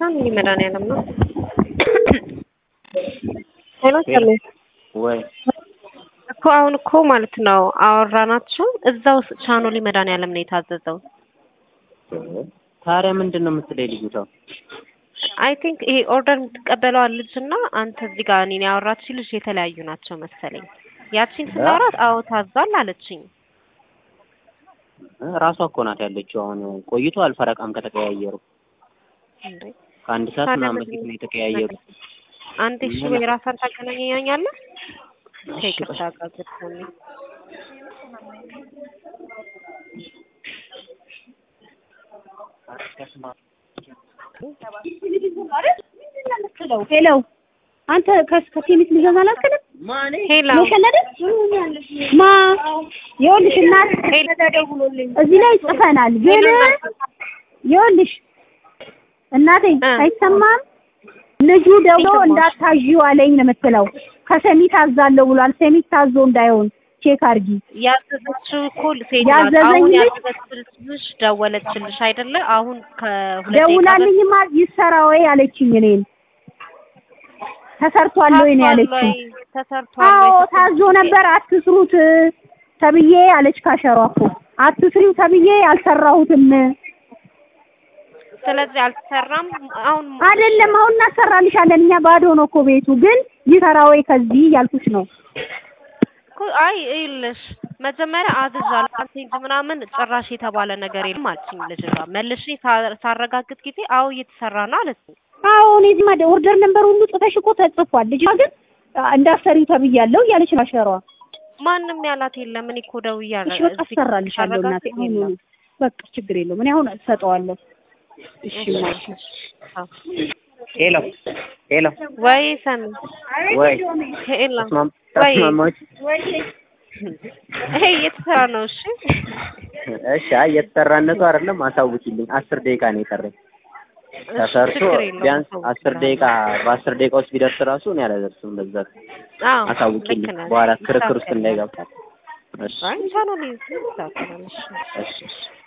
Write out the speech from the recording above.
ሻምሊ መድኃኒዓለም ነው። ሄሎ ሰሜ ወይ እኮ አሁን እኮ ማለት ነው አወራናቸው። እዛው ቻኖሊ መድኃኒዓለም ነው የታዘዘው። ታዲያ ምንድን ነው የምትለኝ ልጅቷ? አይ ቲንክ ይሄ ኦርደር የምትቀበለዋ ልጅ እና አንተ እዚህ ጋር እኔን ያወራች ልጅ የተለያዩ ናቸው መሰለኝ። ያቺን ስናወራት አዎ ታዟል አለችኝ። ራሷ እኮ ናት ያለችው። አሁን ቆይቷል ፈረቃም ከተቀያየሩ እንዴ ከአንድ ሰዓት ታዲያ ምናምን በዚህ በፊት ነው የተቀያየሩ። አንተ እሺ ወይ ራሳን ታገናኘኛለህ? ከይቅርታ ጋር ግጥሞኝ ሄሎ አንተ ከሴሚት ልገዛ አላልክንም? ሄሎ መሸነደ ማ ይኸውልሽ እናት እዚህ ላይ ጽፈናል፣ ግን ይኸውልሽ እናቴ እ አይሰማም። ልጁ ደውሎ እንዳታዥው አለኝ ነው የምትለው። ከሰሚት አዛለሁ ብሏል። ሰሚት ታዞ እንዳይሆን ቼክ አድርጊ። ያዘዘችው እኮ ሴት ናት። ያዘዘኝ አሁን ልጅ- ያዘዘችልሽ ደወለችልሽ አይደለ? አሁን ከሁለት ደቂቃ በፊት ደውላልኝማ ይሰራ ወይ አለችኝ። እኔን ተሰርቷል ወይ ነው ያለችኝ። ተሰርቷል አዎ ወይ? ታዞ ነበር አትስሩት ተብዬ አለች። ካሸሯ እኮ አትስሪው ተብዬ አልሰራሁትም። ስለዚህ አልተሰራም። አሁን አይደለም አሁን እናሰራልሻለን እኛ ባዶ ነው እኮ ቤቱ፣ ግን ይሰራ ወይ ከዚህ ያልኩሽ ነው። እኮ አይ ይኸውልሽ መጀመሪያ አዝዣለሁ አልቴንጅ ምናምን ጭራሽ የተባለ ነገር የለም አለችኝ ልጅቷ። መልሼ ሳ- ሳረጋግጥ ጊዜ አዎ እየተሰራ ነው አለችኝ። አዎ እኔ እዚህ ማደ ኦርደር ነበር ሁሉ ጽፈሽ እኮ ተጽፏል። ልጅቷ ግን አ- እንዳሰሪው ተብያለሁ እያለች ነው አሸሯ። ማንም ያላት የለም። እኔ እኮ ደውያለሁ። እሺ በቃ አሰራልሻለሁ እናቴ። አሁን ነው በቃ ችግር የለውም። እኔ አሁን እሰጠዋለሁ። እሺ ማሽ ሄሎ ሄሎ ወይ ሰሚ ወይ ሄላ ተስማም- ወይ ተስማማች? ይሄ እየተሰራ ነው። እሺ እሺ አይ የተሰራነቱ አይደለም አሳውቂልኝ። አስር ደቂቃ ነው የቀረኝ ተሰርቶ ችግር የለውም። ቢያንስ አስር ደቂቃ በአስር ደቂቃ ውስጥ ቢደርስ ራሱ እኔ አላደርስም። በዛ አዎ አሳውቂልኝ ልክ ነህ። በኋላ ክርክር ውስጥ እንዳይገባ። እሺ አይ ቻናል ይዘው ታውቃለሽ። እሺ እሺ